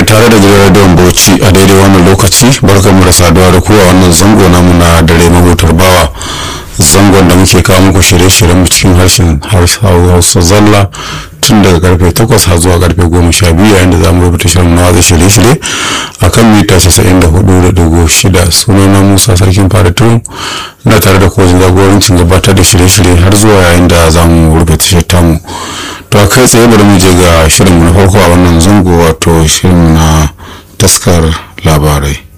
tare da gidan don bauchi a daidai wannan lokaci barkanmu da saduwa da kuwa wannan zango namu na dare mahutar bawa zangon da muke kawo muku shirye-shiryen cikin harshen hausa zalla tun daga karfe 8 har zuwa karfe 12 yayin da za mu rubuta shirin nawa da shirye-shirye a kan mita 94.6 sunana musa sarkin fara tun na tare da kojin jagorancin gabatar da shirye-shirye har zuwa yayin da za mu rubuta shirin tamu to a kai tsaye bari mu je ga shirinmu na farko a wannan zango wato shirin na taskar labarai